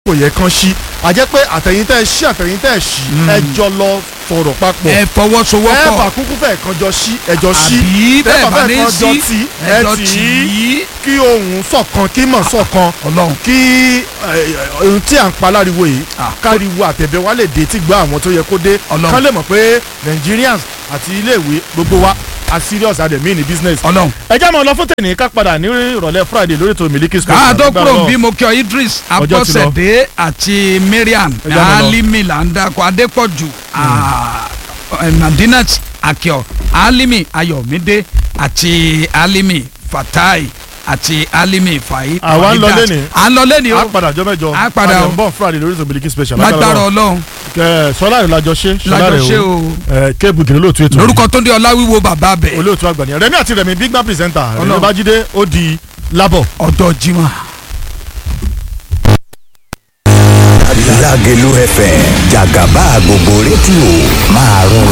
kò yẹ kán ṣí àjẹ́ pé àtẹ̀yìntẹ́ ṣí àtẹ̀yìntẹ́ ṣí ẹ jọ lọ sọ̀rọ̀ papọ̀ ẹ ẹ fọwọ́sowọ́pọ̀ bá kúkú fẹ́ kan jọ ṣí ẹjọ́ ṣí àbí bẹ́ẹ̀ bá ní kan jọ sí tí ẹ ẹjọ́ tì tì í í kí ohun ṣọ̀kan kí mọ̀ ṣọ̀kan ọlọ́run kí eh, ohun tí à ń pa láriwo yìí Ah. káriwo àtẹ̀bẹ̀ wa lè dé tí gbọ́ àwọn tó yẹ kó dé Ọlọ́run. kán lè mọ̀ pé Nigerians àti iléèwé gbogbo wa a serious a dẹ̀ mean in business. ọlọ́run. ẹ já mọ́ lọ fún tèmi ká padà ní ìrọ̀lẹ́ Friday lórí ètò Miliki Special. káà tó Lágbára kúrò Ọlọ́run. bí mo kí ọ Idris Ọjọ́ ti lọ. Abọ́sẹ̀dé àti Mariam Ẹ já mọ́ lọ. Alimi là ń dakọ̀ Adépọ̀jù ah, eh, Madinat Akio Alimi Ayọ̀mídé àti Alimi Fatai àti Alimi Fai. Àwa ń lọ Faidat. lénìí. à ń lọ lẹ́ni a o padà jọ mẹ́jọ A padà a o. dẹ̀ ń bọ̀ Friday lórí ètò Miliki Special. lágbára Ọlọ́run Ẹ, Sọlá rẹ̀ lajọ ṣe lájọ ṣe o ẹ, kébù kìnìún lóòtú ètò lórúkọ tó ń dé Ọláwíwo bàbá bẹ̀ olóòtú àgbà nìyẹn Rẹ̀mí àti Rẹ̀mí big man presenter Rẹ̀mí Ọlọ́run. Babájídé ó di lábọ̀. ọ̀dọ̀ Jimoh. Lágẹ̀lú FM jàgàbá gbogbo rédíò máa rọ